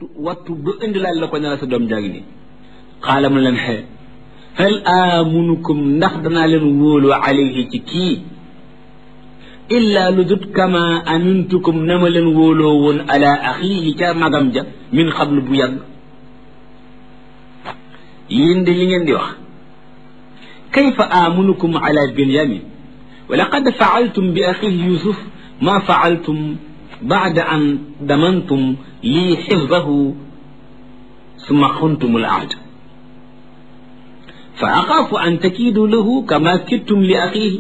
wattu ba indilaal la ko ne la sa doom jàng nii xaala mu leen xee hal amunukum ndax danaa leen wóolu alayhi ci kii illa lu dut kama amintukum na ma leen wóoloo woon ala axiihi ca magam ja min xablu bu yàgg yéen de li ngeen di wax kayfa amunukum ala binyamin wa laqad faaltum bi axiihi yusuf ma faaltum baada an damantum lii xifdahu summa xuntum al ahd fa axaafu an takiidu lahu kama kittum li axiihi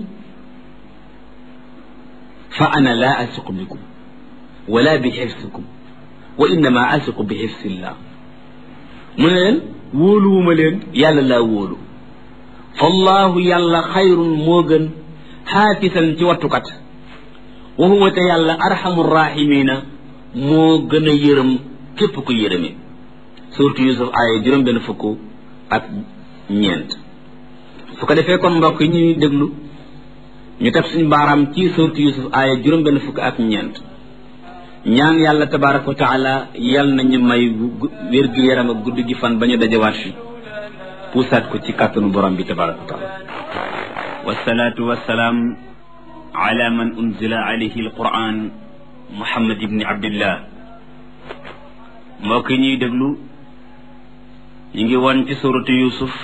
fa ana laa asiqu bikum wala bi xifsikum wa innama asiqu bi xifsillah mu ne leen wóoluwuma leen yàlla laa wóolu fallahu yàlla xayrun moo gën xaafisan ci wattukat wa huwa te yàlla arhamu rahimina moo gën a yërëm képp ku yërëme surtout Yusuf aaya juróom benn fukk ak ñeent su ko defee kon mbokk yi ñuy déglu ñu teg suñu baaraam ci surtout Yusuf aaya juróom benn fukk ak ñeent ñaan yàlla tabaraka wa taala yal nañu may wér gi yaram ak guddi gi fan ba ñu dajawaat fi puusaat ko ci kàttanu borom bi tabaraka wa taala wasalaatu wasalaam ala man unzila alayhi alquran muhammad ibni abdillah mbokk yi ñuy déglu ñu ngi woon ci suratu yusuf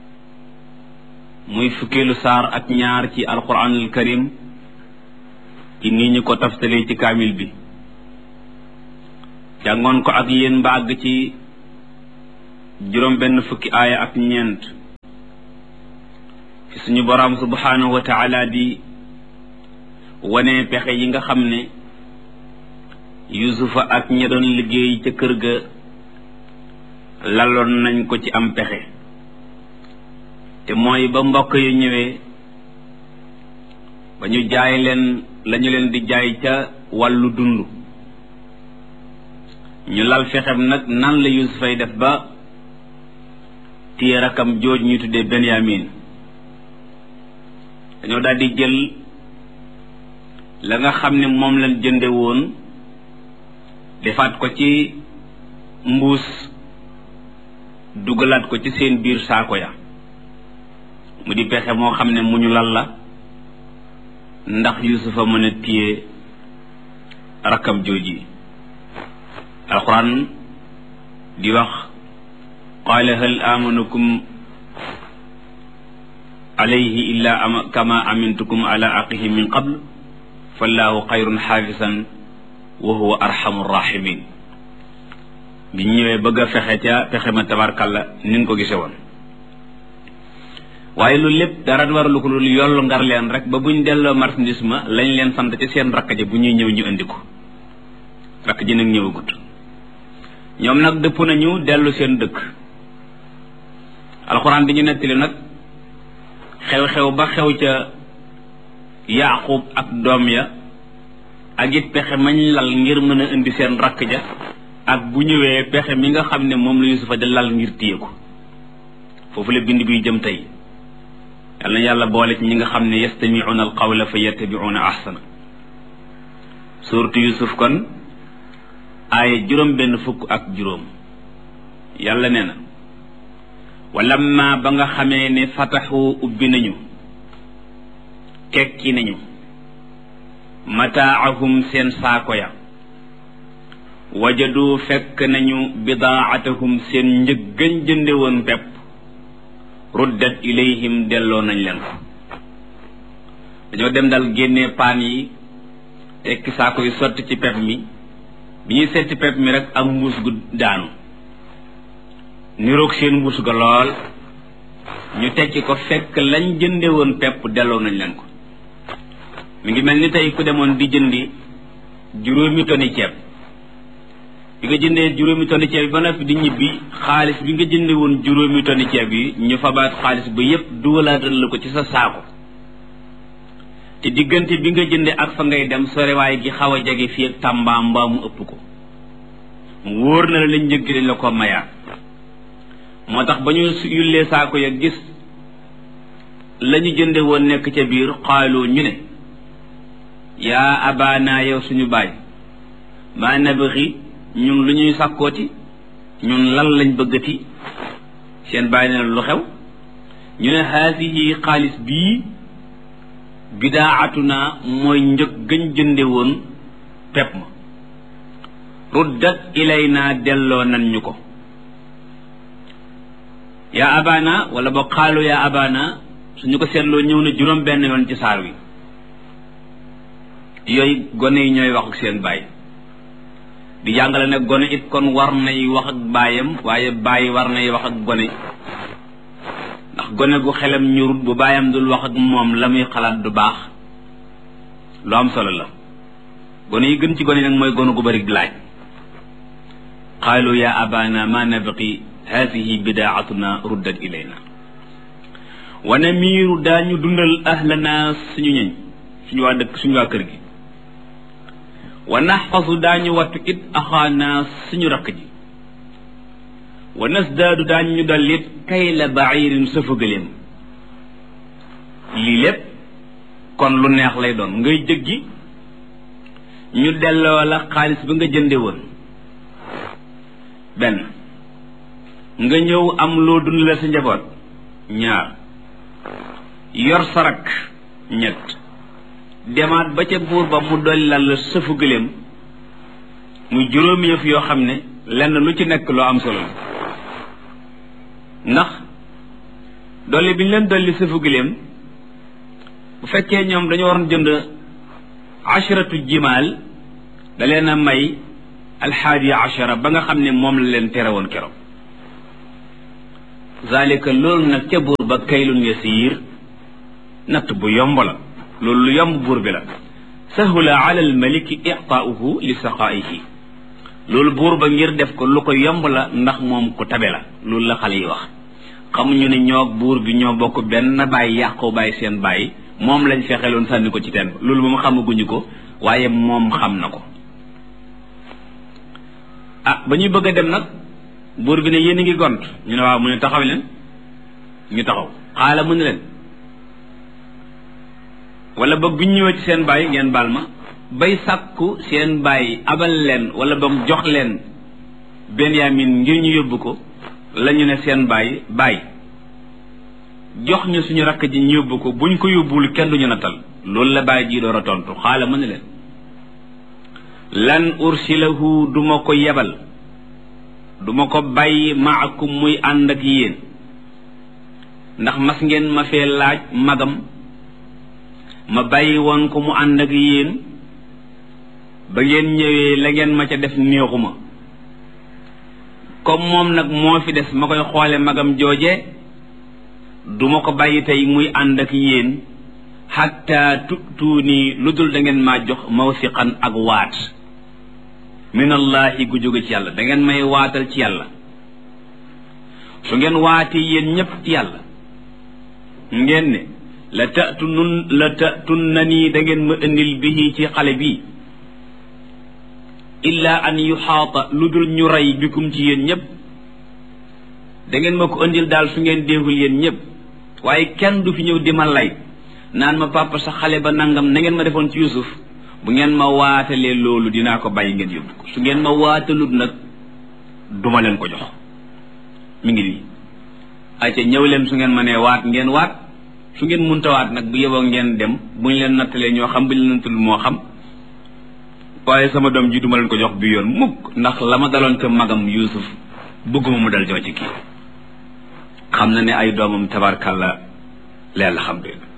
muy fukkeelu saar ak ñaar ci alquranul karim ci nii ñu ko taftalee ci kaamil bi jàngoon ko ak yéen mbàgg ci juróom benn fukki aaya ak ñeent fi suñu boroom subhanahu wa taala di wane pexe yi nga xam ne yusufa ak ña doon liggéey ca kër ga laloon nañ ko ci am pexe te mooy ba mbokk yu ñëwee ba ñu jaay leen lañu leen di jaay ca wàllu dund ñu lal fexem nag nan la yusufay def ba téye rakam jooj ñu tuddee benyamin dañoo daal di jël la nga xam ne moom lañ jënde woon defaat ko ci mbuus dugalaat ko ci seen biir saako ya mu di pexe moo xam ne mu ñu lal la ndax yusufa mën a téye rakkam jooji alquran di wax qaala hal amanukum alayhi illa ama kama amintukum ala aqihi min qabl fallahu xayrun xaafisan wa huwa arhamu rahimin bi ñu ñëwee bëgg a fexe ca pexe ma tabarkalla ni nga ko gise woon waaye loolu lépp dara waralu ko loolu yollu ngar leen rek ba buñ delloo marchandise ma lañ leen sant ci seen rakk ji bu ñuy ñëw ñu indi ko rakk ji nag ñëwagut ñoom nag dëpp nañu dellu seen dëkk alxuraan bi ñu nettali nag xew-xew ba xew ca yaqub ak doom ya ak it pexe mañ lal ngir mën a indi seen rakk ja ak bu ñëwee pexe mi nga xam ne moom la yusufa di lal ngir téye ko foofu la bind biy jëm tey yal na yàlla boole ci ñi nga xam ne yastamicuuna alqawla fa yattabicuuna ahsana suuratu yusuf kon aaya juróom benn fukk ak juróom yàlla nee na walamma ba nga xamee ne fataxu ubbi nañu tekki nañu mataacahum seen saako ya wajadu fekk nañu bidaacatahum seen njëggañ jënde woon pepp ruddat ilayhim delloo nañ leen ko dañoo dem dal génnee paan yi tekki saako yi sotti ci pepp mi bi ñuy setti pepp mi rek ak mbuus gu daanu niroog seen mbuus ga lool ñu tekki ko fekk lañ jënde woon pepp delloo nañ leen ko mi ngi mel ni tey ku demoon di jëndi juróomi toni ceeb bi nga jëndee juróomi tonni ceeb yi ba noppi di ñibbi xaalis bi nga jënde woon juróomi tonni ceeb yi ñu fabaat xaalis ba yépp dugalaatal la ko ci sa saako te diggante bi nga jënde ak fa ngay dem sorewaay gi xaw a jege fii ak Tamba mbaa mu ëpp ko mu wóor na la lañ njëgg dañ la ko mayaat moo tax ba ñu yullee saako ya gis la ñu jënde woon nekk ca biir xaaloo ñu ne yaa abaana yow suñu baay maa nabixi ñun lu ñuy sàkkooti ñun lan lañ bëggati seen bàyyi ne lu xew ñu ne haadihi xaalis bii bidaatuna mooy njëg gën jënde woon pepp ma ruddat ilayna delloo nan ñu ko yaa abana wala ba xaalu yaa abana suñu ko seetloo ñëw na juróom benn yoon ci saar wi yooyu gone yi ñooy wax ak seen baay di jàngale ne gone it kon war nay wax ak baayam waaye baay war nay wax ak gone ndax gone gu xelam ñurut bu baayam dul wax ak moom la muy xalaat du baax lu am solo la gone yi gën ci gone nag mooy gone gu bari laaj qaalu ya abana ma nabqi hadihi bidaatuna ruddat ilayna wa namiiru daañu dundal ahlana suñu ñëñ suñu waa dëkk suñu waa kër gi wa naxfasu daañu wattu it axaana suñu rakk ji wa nasdaadu daañu ñu dollit kay la bairin sëfagaleem lii lépp kon lu neex lay doon ngay jëggi ñu delloo la xaalis bi nga jënde woon benn nga ñëw am loo dund la sa njaboot ñaar yor sa rakk ñett demaat ba ca buur ba mu dolli la sëfu gëléem muy juróomi yëf yoo xam ne lenn lu ci nekk loo am solo la ndax dolli bi ñu leen dolli sëfu gëléem bu fekkee ñoom dañoo waroon jënd asharatu jimaal da leen a may alxaadi ashara ba nga xam ne moom la leen tere woon keroog zalika loolu nag ca buur ba kaylun yasiir natt bu yomb la loolu lu yomb buur bi la sahula ala almaliki itaauhu li saqaihi loolu buur ba ngir def ko lu ko yomb la ndax moom ku tabe la loolu la xale yi wax xamuñu ne ñoo buur bi ñoo bokk benn bàyyi yàqoo bàyyi seen bàyyi moom lañ fexeloon sànni ko ci teen ba loolu moom xamaguñu ko waaye moom xam na ko ah ba ñuy bëgg a dem nag buur bi ne yéen a ngi gont ñu ne waaw mu ne taxaw leen ñu taxaw xaala mu ne leen wala boog bu ñu ñëwee ci seen bàyyi ngeen baal ma bay sàkku seen bàyyi abal leen wala boog jox leen benyamin ngir ñu yóbbu ko la ñu ne seen bàyyi bàyyi jox ñu suñu rakk ji ñu yóbbu ko buñ ko yóbbul kenn duñu nattal loolu la bàyyi ji door a tontu xaala mu ne leen lan ursilahu duma ko yebal duma ko bàyyi maakum muy ànd ak yéen ndax mas ngeen ma fee laaj magam ma bàyyi woon ko mu ànd ak yéen ba ngeen ñëwee la ngeen ma ca def néexuma comme moom nag moo fi des ma koy xoole magam jooje duma ko bàyyi tey muy ànd ak yéen xatta tutuuni lu dul da ngeen maa jox mawsiqan ak waat minallahi gu jóge ci yàlla da ngeen may waatal ci yàlla su ngeen waatee yéen ñépp ci yàlla ngeen ne la tatu nun la tatun na nii da ngeen ma indil bihi ci xale bi illa an yuxaata lu dul ñu rey bikum ci yéen ñépp da ngeen ma ko indil daal su ngeen déexul yéen ñépp waaye kenn du fi ñëw di ma lay naan ma papa sa xale ba nangam na ngeen ma defoon ci Yuusuf bu ngeen ma waatalee loolu dinaa ko bàyyi ngeen yóbbu ko su ngeen ma waatalut nag duma leen ko jox mi ngi nii ayca ñëw leen su ngeen ma nee waat ngeen waat su ngeen munta waat nag bu yeboo ngeen dem bu ñu leen nattalee ñoo xam bu ñu leen nattalu moo xam waaye sama doom ji duma leen ko jox bi yoon mukk ndax la ma daloon ca magam Yuusuf bëgguma mu dal joo ci kii xam na ne ay doomam tabarkàlla leen la xam dégg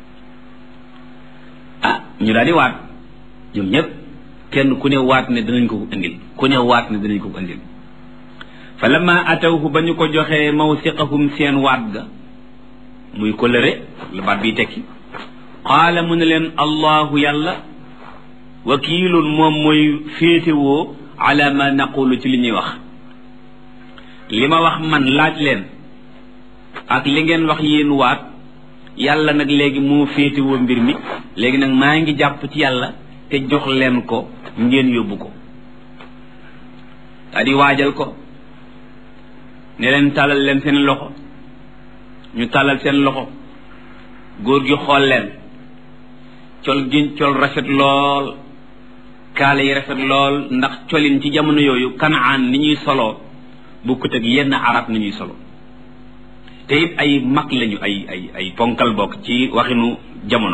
ah ñu daal di waat ñoom ñëpp kenn ku ne waat ne danañ ko ko indil ku ne waat ne danañ ko ko indil fa lamma atawhu ba ñu ko joxee mawsiqahum seen waat ga muy kolëre la baat biy tekki qaala mu ne leen allahu yàlla wakiilun moom mooy féetewoo ala ma naqulu ci li ñuy wax li ma wax man laaj leen ak li ngeen wax yéen waat yàlla nag léegi moo féetewoo mbir mi léegi nag maa ngi jàpp ci yàlla te jox leen ko ngeen yóbbu ko daa di waajal ko ne leen tàllal leen seen loxo ñu tàllal seen loxo góor gi xool leen col gi col rafet lool kaala yi rafet lool ndax colin ci jamono yooyu kanaan ni ñuy soloo bokkut ak yenn arab nañuy solo te it ay mag lañu ay ay ay ponkal bokk ci waxinu jamono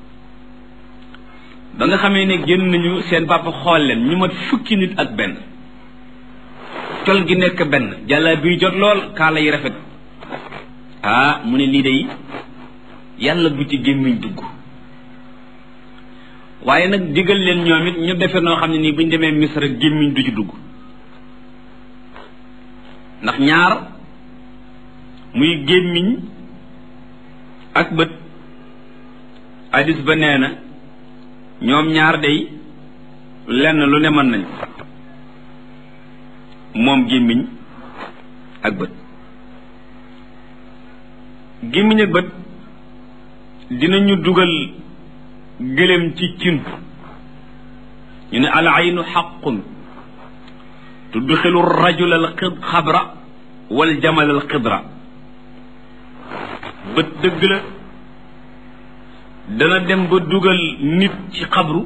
ba nga xamee ne génn nañu seen papa xool leen ñu mat fukki nit ak benn col gi nekk benn jàlla biy jot lool kaala yi rafet ah mu ne lii day yàlla bu ci gémmiñ dugg waaye nag digal leen ñoom it ñu defe noo xam ne nii bu ñu demee misra gémmiñ du ci dugg ndax ñaar muy gémmiñ ak bët hadis ba nee na ñoom ñaar day lenn lu ne mën nañ moom gémmiñ ak bët gémmiñ ak bët dinañu dugal gëléem ci cin ñu ne al aynu xaqun tudxilu rajul al xabra wal jamal al xidra bët dëgg la dana dem ba dugal nit ci xabru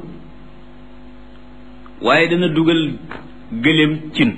waaye dana dugal gëléem cin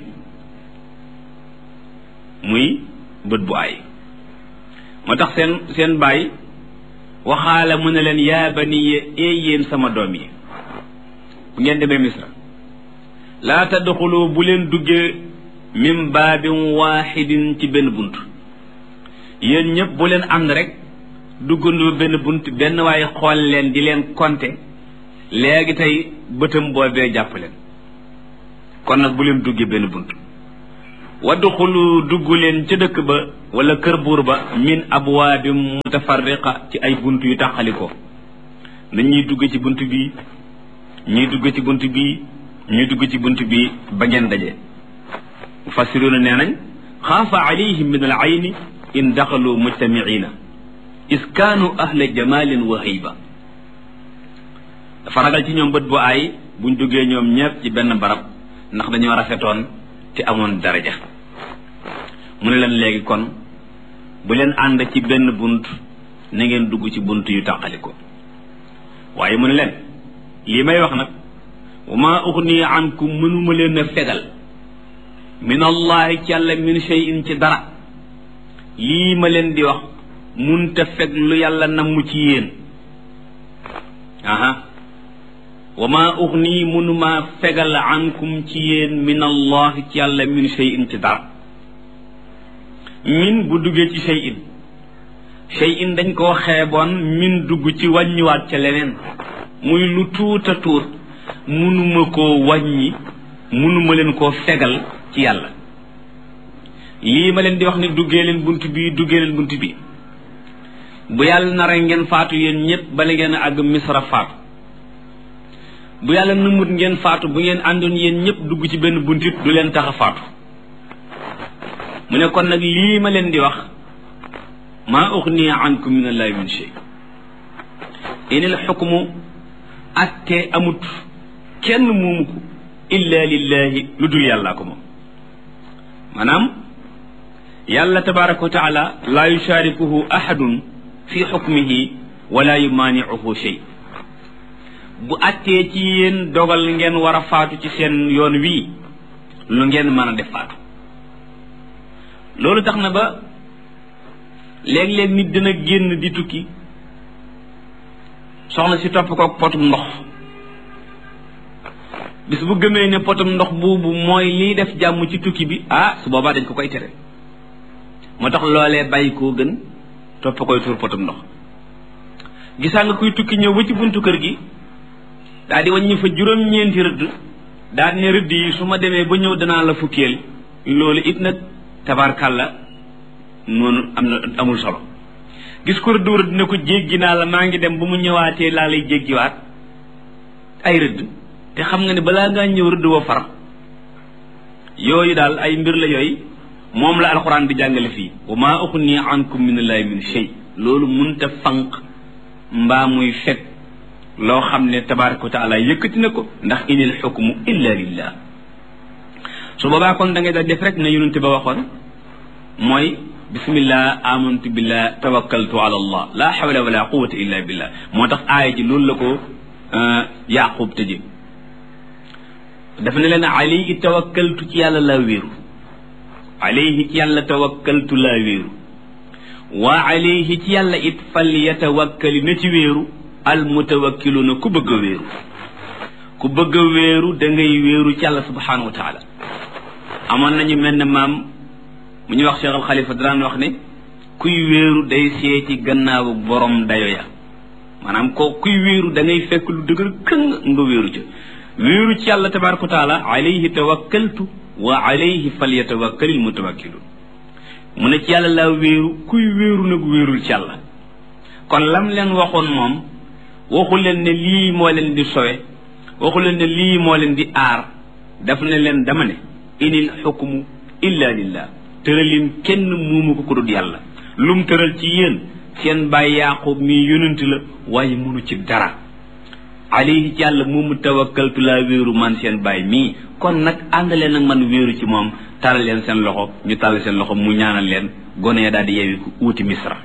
muy bët bu ay moo tax seen seen baay waxaala mu ne leen yaa baniya ee yéen sama doom yi bu ngeen demee misra laa tadxulu bu leen duggee min baabin waaxidin ci benn bunt yéen ñëpp bu leen ànd rek duggandoo benn bunt benn waaye xool leen di leen konte léegi tey bëtam boobee jàpp leen kon nag bu leen duggee benn bunt wadduxulu dugg leen ca dëkk ba wala kër buur ba min abwaabin mutafarriqa ci ay bunt yu tàqalikoo na ñuy dugg ci bunt bii ñuy dugg ci bunt bii ñuy dugg ci bunt bii ba ngeen daje mufassiruuna nee nañ xaafa alayhim min al ayni in daxalu mujtamiina is kaanu ahla jamalin wa xiiba dafa ragal ci ñoom bët bu aay buñ duggee ñoom ñëpp ci benn barab ndax dañoo rafetoon te amoon daraja mu ne leen léegi kon bu leen ànd ci benn bunt na ngeen dugg ci bunt yu tàqali ko waaye mu ne leen lii may wax nag wa maa uxni ankum mënuma leen a fegal min allahi ci yàlla min shay'in ci dara lii ma leen di wax munta feg lu yàlla namm ci yéen aha wa maa uxni mënuma fegal ankum ci yéen min allahi ci yàlla min shay'in ci dara min bu duggee ci shay'in shay'in dañ koo xeeboon min dugg ci wàññiwaat ca leneen muy lu tuuta tuut mënuma koo wàññi mënuma leen koo fegal ci yàlla lii ma leen di wax ni duggee leen bunt bii duggee leen bunt bii bu yàlla nara ngeen faatu yéen ñëpp bala ngeen a àgg misra faatu bu yàlla numut ngeen faatu bu ngeen àndoon yéen ñëpp dugg ci benn buntit du leen tax a faatu mu ne kon nag lii ma leen di wax maa uxni ankum min allahi min shay inil xukmu atte amut kenn moomu ko illa lillahi lu dul yàllaa ko moom maanaam yàlla tabaraka wa taala laa yusharikuhu ahadun fi xukmihi wala yumaanicuhu shay bu attee ci yéen dogal ngeen war a faatu ci seen yoon wii lu ngeen mën a def faatu loolu tax na ba léeg-léeg nit dina génn di tukki soxna si topp ko potum ndox bis bu gëmee ne potum ndox boobu mooy liy def jàmm ci tukki bi ah su boobaa dañ ko koy tere moo tax loolee bàyyi koo gën topp koy tuur potum ndox gisaa nga kuy tukki ñëw ba ci buntu kër gi daa di wàññi fa juróom-ñeenti rëdd daa ne rëdd yi su ma demee ba ñëw danaa la fukkeel loolu it nag tabarkàlla noonu am na amul solo gis ko rëdd rëdd ne ko jéggi naa la maa ngi dem ba mu ñëwaatee laa lay jéggiwaat ay rëdd te xam nga ne balaa ngaa ñëw rëdd wa far yooyu daal ay mbir la yooyu moom la alxuraan di jàngale fii wa maa uxni ankum min allahi min shay loolu munta fanq mbaa muy fekk loo xam ne tabaraka wa taala yëkkati na ko ndax inil xukmu illa lillah su boobaa kon da ngay daal def rek na yonente ba waxoon mooy bismillah amantu billah tawakkaltu ala allah la hawla wala quwata illa billah moo tax aaya ji loolu la ko yaqub tëje dafa ne leen alayhi tawakkaltu ci yàlla laa wéeru alayhi ci yàlla tawakkaltu laa wéeru wa alayhi ci yàlla it fal yatawakkali na ci wéeru al mutawakkiluuna ku bëgg a wéeru ku bëgg a wéeru da ngay wéeru ci yàlla subhanahu wa taala amoon nañu mel ne maam mu ñuy wax Cheikh al Xalifa daan wax ne kuy wéeru day seeti gannaawu borom dayo ya maanaam ko kuy wéeru da ngay fekk lu dëgër këng nga wéeru ca wéeru ci yàlla tabaraka wa taala alayhi tawakkaltu wa alayhi falyatawakkalil mutawakkilun mu ne ci yàlla laa wéeru kuy wéeru nag wéerul ci yàlla kon lam leen waxoon moom waxu leen ne lii moo leen di sowe waxu leen ne lii moo leen di aar daf ne leen dama ne inil xukmu illa lillah tëralin kenn muumu ko ku dul yàlla lum tëral ci yéen seen bàyyi yaqub mii yonent la waaye munu ci dara alayhi ci yàlla moomu tawakkaltu laa wéeru man seen bàyyi mii kon nag àndaleen nag man wéeru ci moom taral leen seen loxo ñu taral seen loxo mu ñaanal leen gone daal di yeewi ku uuti misra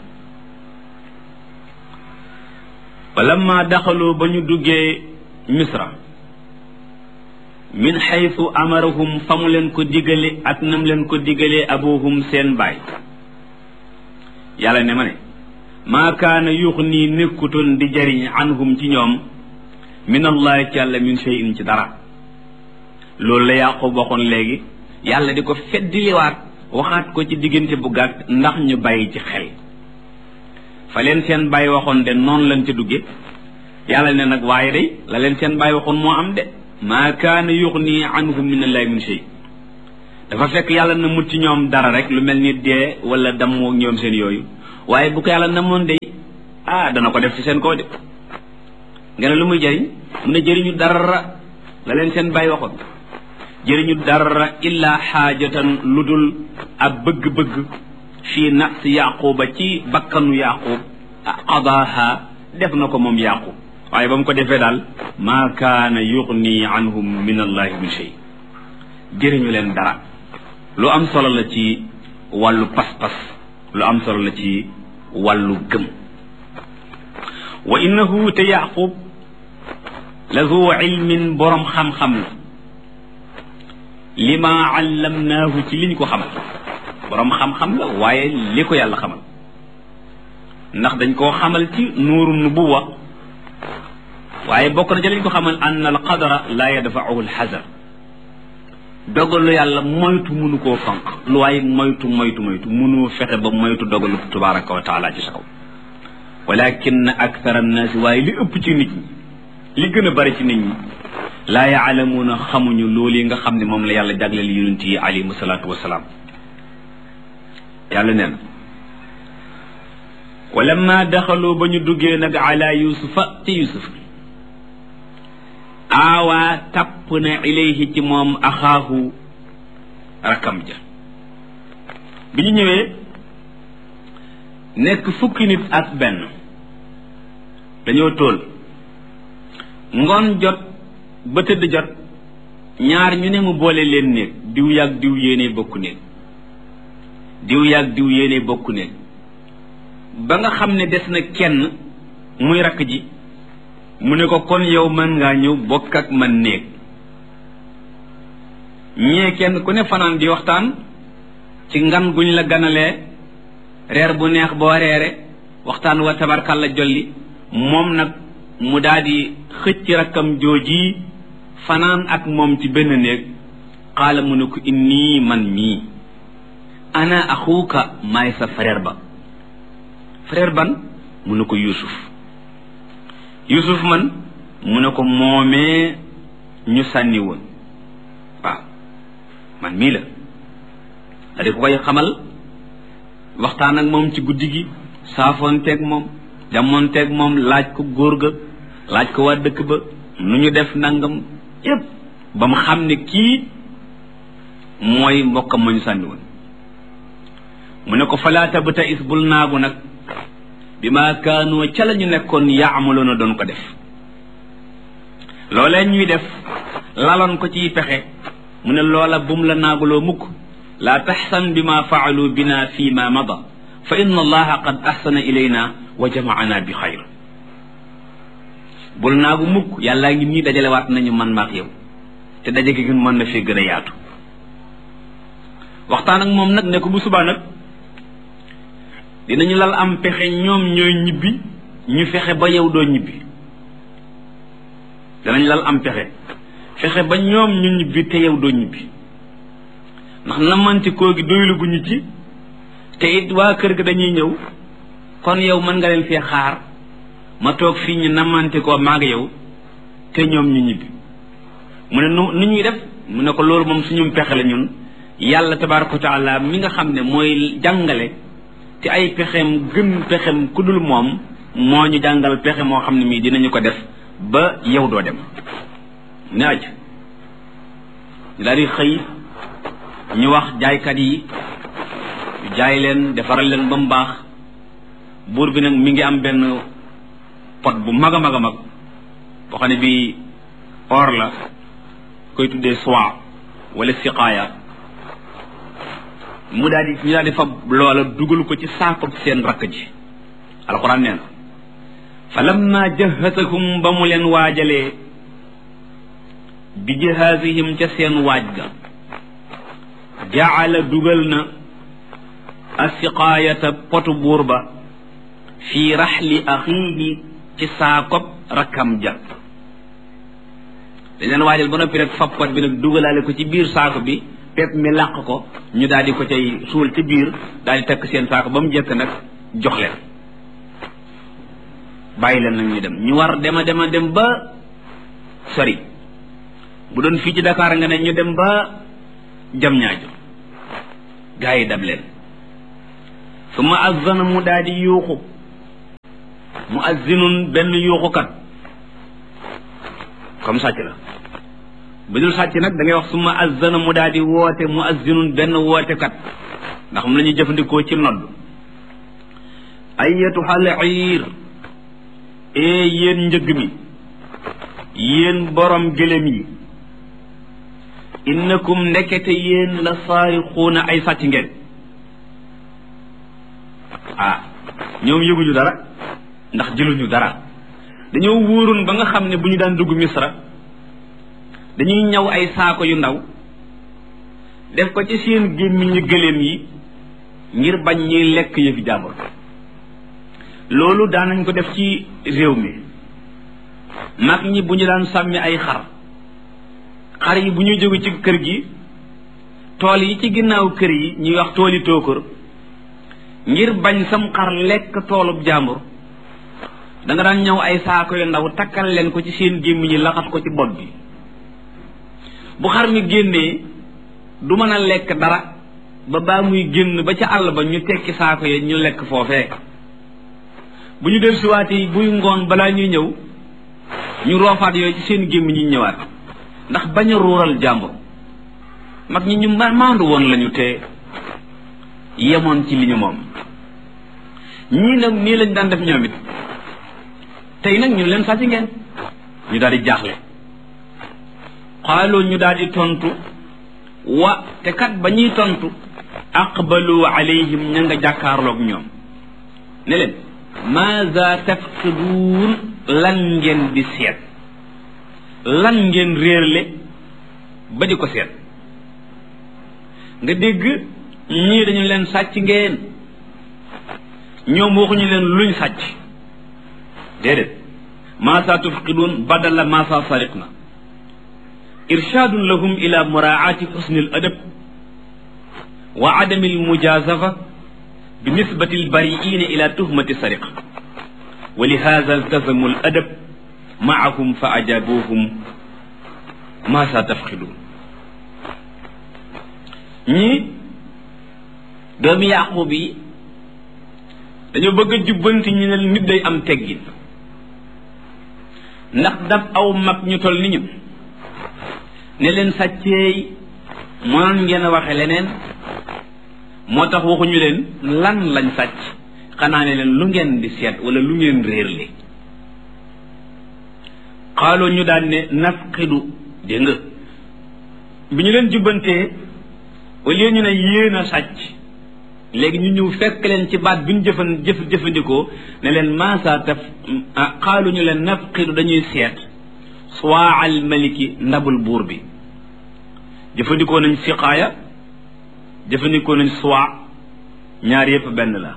walamma daxaloo ba ñu duggee misra min xaytu amarahum fa mu leen ko digale ak nam leen ko digalee abuhum seen baay yàlla ne ma ne maa kaana yux nii nekkutoon di jariñ anhum ci ñoom min allahi ci yàlla min shay'in ci dara loolu la yaqub waxoon léegi yàlla di ko feddiliwaat waxaat ko ci diggante bu gàtt ndax ñu bàyyi ci xel fa leen seen bàyyi waxoon de noonu lañ ca dugge yàlla ne nag waaye day la leen seen bàyyi waxoon moo am de maa kaana yuxni anhum min allahi min shay dafa fekk yàlla na mut ci ñoom dara rek lu mel ni dee wala dammoo ñoom seen yooyu waaye bu ko yàlla namoon de ah dana ko def ci seen kaw de nga ne lu muy jëriñ mu ne jëriñu dara la leen seen bàyyi waxoon jëriñu dara illa xaajatan lu dul ab bëgg-bëgg fii nafsi yaquba ci bakkanu yaqub qadaaha def na ko moom yaqub waaye ba mu ko defee daal maa kaana yuxni anhum min allahi min shay jëriñu leen dara lu am solo la ci wàllu pas-pas lu am solo la ci wàllu gëm wa innahu te yaqub la zu ilmin boroom xam-xam la lima allamnaahu ci liñ ko xamal boroom xam-xam la waaye li ko yàlla xamal ndax dañ koo xamal ci nuuru nubuwa waaye bokk na ci lañ ko xamal an al qadara la yadfa'uhu al xazar dogalu yàlla moytu munu koo fonk lu waaye moytu moytu moytu munu fexe ba moytu dogalu tabaraka wa taala ci sa kaw walakin akthar annaasi waaye li ëpp ci nit ñi li gën a bari ci nit ñi laa yaalamuuna xamuñu loolu yi nga xam ne moom la yàlla jagleel yonent yi alayhimu salaatu wasalaam yàlla nee na walamma daxaloo ba ñu duggee nag ala yusufa ci yusuf aawaa tapp na ilayhi ci moom axaahu rakam ja bi ñu ñëwee nekk fukki nit ak benn dañoo tóol ngoon jot ba tëdd jot ñaar ñu ne mu boole leen néeg diw yàgg diw yéene bokk néeg diw yàgg diw yéene bokk néeg ba nga xam ne des na kenn muy rakk ji mu ne ko kon yow mën ngaa ñëw bokk ak man néeg ñee kenn ku ne fanaan di waxtaan ci ngan guñ la ganalee reer bu neex boo reere waxtaan wa tabarkal la jolli moom nag mu daal di xëcc rakkam jooji fanaan ak moom ci benn néeg xaala mu ne ko inni man mii ana axuuka maay sa frère ba frère ban mu ne ko yusuf yusuf man mu ne ko moomee ñu sànni woon waaw man mii la da di ko koy xamal waxtaan ak moom ci guddi gi saafoonteeg moom jamoonteeg moom laaj ko góor ga laaj ko waa dëkk ba nu ñu def nangam yépp ba mu xam ne kii mooy mbokkam ma ñu sànni woon mu ne ko falaata ba ta is bul naagu nag bi ma kaanoo ca la ñu nekkoon yaamaloon a doon ko def loolee ñuy def laloon ko ciy pexe mu ne loola bum la naaguloo mukk laa taxsan bi ma faalu bina fi ma mada fa inna allaha qad ahsana ilayna wa jamaana bi xayr bul naagu mukk yàllaa ngi nii dajalewaat nañu man maak yow te daje gi mën na fee gën a yaatu waxtaan ak moom nag ne ko bu subaa nag dinañu lal am pexe ñoom ñooy ñibbi ñu fexe ba yow doo ñibbi danañ lal am pexe fexe ba ñoom ñu ñibbi te yow doo ñibbi ndax namanti koo gi doylu gu ñu ci te it waa kër ga dañuy ñëw kon yow mën nga leen fee xaar ma toog fii ñu namanti koo maag yow te ñoom ñu ñibbi mu ne nu nu ñuy def mu ne ko loolu moom suñu pexe la ñun yàlla tabaraka wa taala mi nga xam ne mooy jàngale te ay pexem gën pexem ku dul moom moo ñu jàngal pexe moo xam ne mii dinañu ko def ba yow doo dem ne aj ñu daal di xëy ñu wax jaaykat yi ñu jaay leen defaral leen ba mu baax buur bi nag mi ngi am benn pot bu mag a mag a mag boo xam ne bii or la koy tuddee soie wala siqaaya mu daal di ñu daal di fab loola dugal ko ci saako seen rakk ji alxuraan nee na fa lamma jahasahum ba mu leen waajalee bi jahaasihim ca seen waaj ga jaala dugal na asiqaayata potu buur ba fii raxli axiihi ci saakob rakkam ja dañ leen waajal ba noppi rek fab pot bi nag dugalaale ko ci biir saako bi pepp mi làq ko ñu daal di ko cay suul ci biir daal di takk seen saako ba mu jëkk nag jox leen bàyyi leen nag ñu dem ñu war dema dema dem ba sori bu doon fii ci Dakar nga ne ñu dem ba jam ñaajo gaa yi dab leen su ma azzana mu daal di yuuxu mu azzinun benn yuuxukat comme sàcc la bu dul sàcc nag da ngay wax su ma azzana mu daal di woote mu azzinun benn wootekat ndax mu la ñuy jëfandikoo ci nodd ayyatuhal iir ee yéen njëgg mi yéen borom gëlëm yi innakum ndekete yéen la saarixuuna ay sàcc ngeen ah ñoom yëguñu dara ndax jëluñu dara dañoo wóoroon ba nga xam ne bu ñu daan dugg misra dañuy ñaw ay saako yu ndaw def ko ci seen gémmiñu gëléem yi ngir bañ ñuy lekk yëfi jàmbur loolu daanañ ko def ci réew mi mag ñi bu ñu daan sàmmi ay xar xar yi bu ñu jóge ci kër gi tool yi ci ginnaaw kër yi ñuy wax tooli tóokër ngir bañ sam xar lekk toolub jàmbur da nga daan ñëw ay saako yu ndaw takkal leen ko ci seen gémmiñ yi laxas ko ci bopp bi bu xar mi génnee du mën a lekk dara ba baa muy génn ba ca àll ba ñu tekki saako yi ñu lekk foofee bu ñu del siwaatee buy ngoon balaa ñuy ñëw ñu roofaat yooyu ci seen gémmiñ ñi ñëwaat ndax bañ a ruural jàmbur mag ñi ñu maandu woon lañu te yemoon ci li ñu moom ñii nag nii lañ daan def ñoom it tey nag ñu leen sàcc ngeen ñu daal di jaaxle xaaloo ñu daal di tontu wa te kat ba ñuy tontu aqbalu alayhim ña nga jàkkaarloog ñoom ne leen maza tafqiduun lan ngeen di seet lan ngeen réerle ba di ko seet nga dégg ñii dañu leen sàcc ngeen ñoom waxuñu leen luñ sàcc déedéet maasa tufqiduun badala maasa sariqna irshaadun lahum ila muraati xusni al adab wa adami al mujazafa bi nisbati al bariina ila tuhmati sariqa wa li hada iltazamu al adab maahum fa ajabuhum maasa tafqiduun ñii doomi yaqub yi dañoo bëgg a jubbanti ñu ne nit day am teggin ndax dab aw mag ñu toll ni ñun ne leen sàcceey mënoon ngeen a waxe leneen moo tax waxuñu leen lan lañ sàcc xanaa ne leen lu ngeen di seet wala lu ngeen réerle xaaloo ñu daan ne nafqidu dégg nga bi ñu leen jubbantee au lieu ñu ne yéen a sàcc léegi ñu ñëw fekk leen ci baat bi ñu jëfan jëf jëfandikoo ne leen maasa taf xaalu ñu leen nafqidu dañuy seet suwaa al maliki ndabul buur bi jëfandikoo nañ siqaaya jëfandikoo nañ suwa ñaar yépp benn la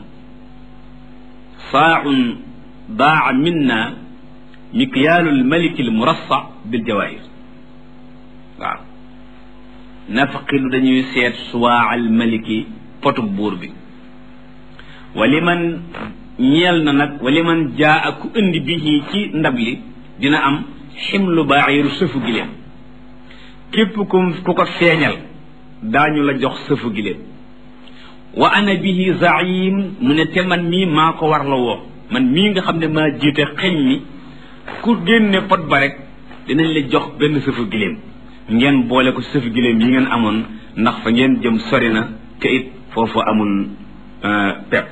saaun daa minna mikyaalul maliki l murassa bil jawaahir waaw nafqidu dañuy seet suwaa al maliki potub buur bi wali man ñeel na nag wali man jaa ak ku indi bi ci ndab li dina am ximlu baaxiru sëfu giléem képp ku ku ko feeñal daañu la jox sëfu giléem wa ana bihi zaim mu ne te man mii maa ko war la woo man mii nga xam ne maa jiite xeñ mi ku génne pot ba rek dinañ la jox benn sëfu giléem ngeen boole ko sëfu giléem yi ngeen amoon ndax fa ngeen jëm sori na te it foofu amul pepp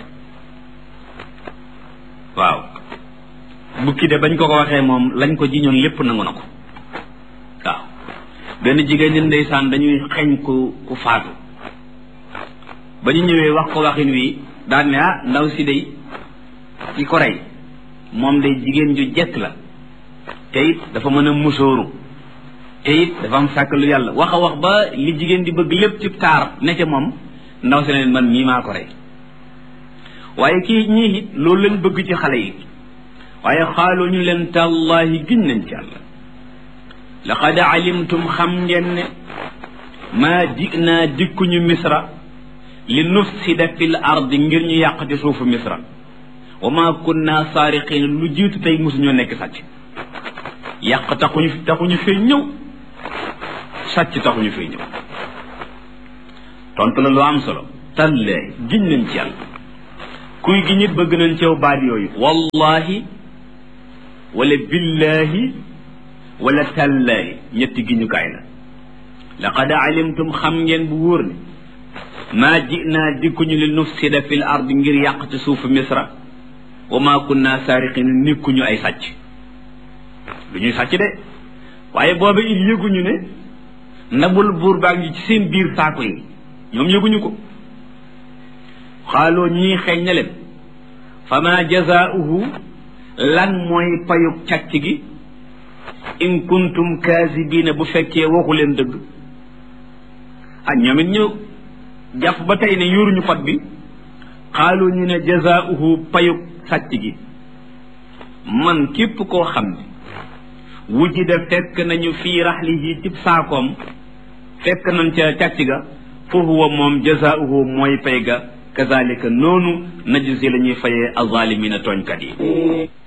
waaw bukki de bañ ko ko waxee moom lañ ko jiñoon lépp nangu na ko waaw benn jigéen ñi ndeysaan dañuy xeñ ku ku faatu ba ñu ñëwee wax ko waxin wi daan ne ah ndaw si day ci ko rey moom day jigéen ju jekk la te it dafa mën a musóoru te it dafa am sàkk lu yàlla wax a wax ba li jigéen di bëgg lépp ci taar ne ca moom ndaw si leen man mii maa ko rey waaye kii ñii it loolu lañ bëgg ci xale yi waaye xaaloo ñu leen tàllaahi giñ nañ ci yàlla laqad alimtum xam ngeen ne maa jinaa dikkuñu misra li nufsida fil ardi ngir ñu yàq ci suufu misra wa maa kunna saariqiin lu jiitu tey mosuñoo nekk sàcc yàq taxuñu taxuñu fee ñëw sàcc taxuñu fee ñëw tontu la lu am solo tallaahi giñ nañ ci yàlla kuy gi ñit bëgg nañ ceew baat yooyu wallahi wala billahi wala tallaahi ñetti giñukaay la laqad alimtum xam ngeen bu wóor ne maa jinaa dikkuñu li nufsida fil ardi ngir yàq ci suufu misra wa maa kunna saariqin nekkuñu ay sàcc du ñuy sàcc de waaye booba it yëguñu ne ndabul buur baa ngi ci seen biir saako yi ñoom yëguñu ko xaaloo ñii xeeñ na leen fa ma jazaauhu lan mooy payug càcc gi in kuntum kaasibiina bu fekkee waxu leen dëgg ah ñoom it ñu jàpp ba tey ne yoruñu pot bi xaaloo ñu ne jazaauhu payug sàcc gi man képp koo xam ne wujida fekk nañu fii raxlihi cib saakoom fekk nañ ca càcc ga fa huwa moom jazaauhu mooy pay ga kazalika noonu najzi la ñuy fayee azalimina tooñkat yi